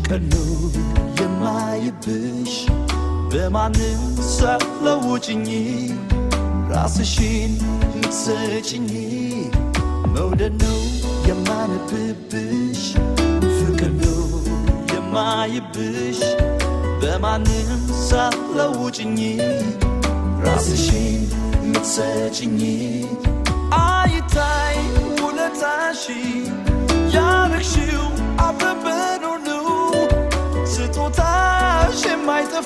ፍቅር ነው የማይብሽ በማንም ሳትለውጭኝ ራስሽን ምትሰጭኝ መውደድ ነው የማነብብሽ ፍቅር ነው የማይብሽ በማንም ሳትለውጭኝ ራስሽን ምትሰጭኝ አይታይ ውለታሽ ያረግሽው አብረን ሁሉ ስጦታሽ የማይጠፋ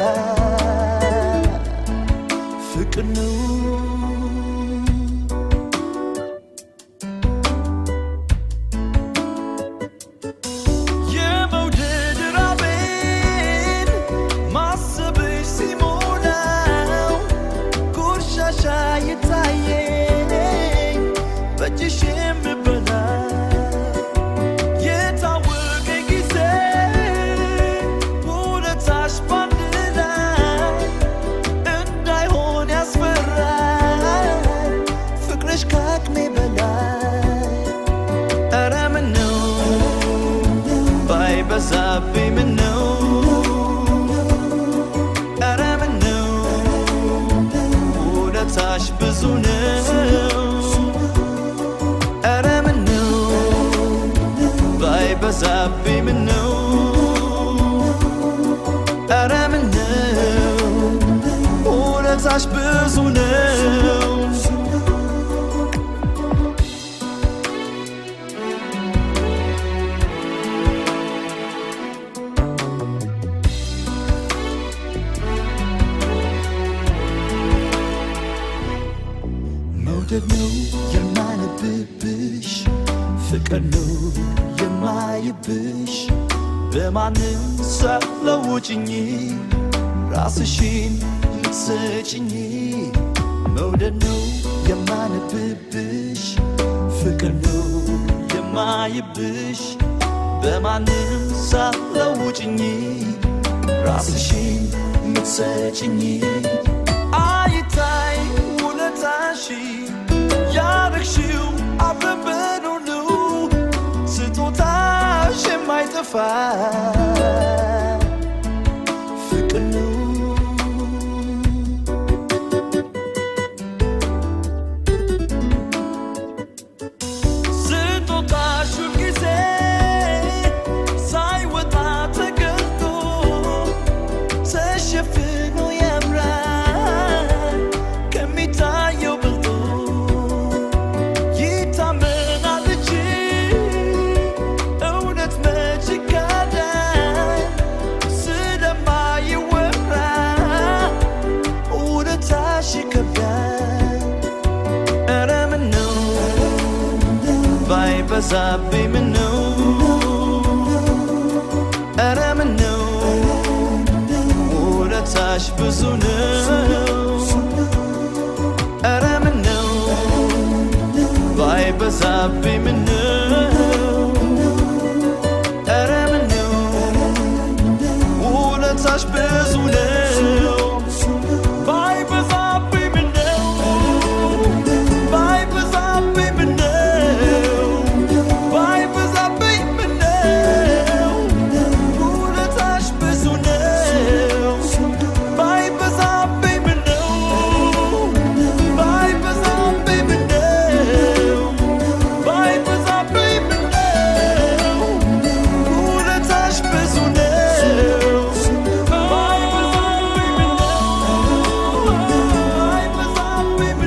ፍቅር ነው የመውደድ ራቤን ማሰብሽ ሲሞላው ቆሻሻ የታየኝ በእጅሽ የምበላ የታወቀ ጊዜ ውለታሽ ባንድ ላይ እንዳይሆን ያስፈራል ፍቅርሽ ከአቅሜ በላይ ኧረ ምነው ባይበዛብኝ ምነው ኧረ ምነው ውለታሽ ብዙ ነው ኧረ ምነው ባይበዛብኝ ምነው ኧረ ምነው ውለታሽ ብዙ ነው መውደድ ነው የማነብብሽ ፍቅር ነው የማይብሽ በማንም ሳትለውጭኝ ራስሽን ምትሰጭኝ መውደድ ነው የማነብብሽ ፍቅር ነው የማይብሽ በማንም ሳትለውጭኝ ራስሽን ምትሰጭኝ አይታይ ውለታሽ ያረግሽው አብረን ሁሉ ስጦታሽ የማይጠፋ ፍቅር ነው ስጦታሽ ሁልጊዜ ሳይወጣ ተገልጦ ተሸፍኖ ያምራል ከሚታየው ብልጦ ይታመናል እንጂ እውነት መች ይካዳል ስለማይወራ ውለታሽ ይከብዳል ኧረ ምነው ባይበዛብኝ ምነው ኧረ ምነው ውለታሽ ብዙ ነው ኧረ ምነው ባይበዛብኝ ምነው ኧረ ምነው ውለታሽ ብዙ ነው ባይበዛብኝ ምነው ባይበዛብኝ ምነው ባይበዛብኝ ምነው ውለታሽ ብዙ ነው ባይበዛብኝ ምነው ባይበዛብኝ ምነው ባይበዛብኝ ምነው ውለታሽ ብዙ ነው ባይበዛብኝ ምነው ባይበዛብኝ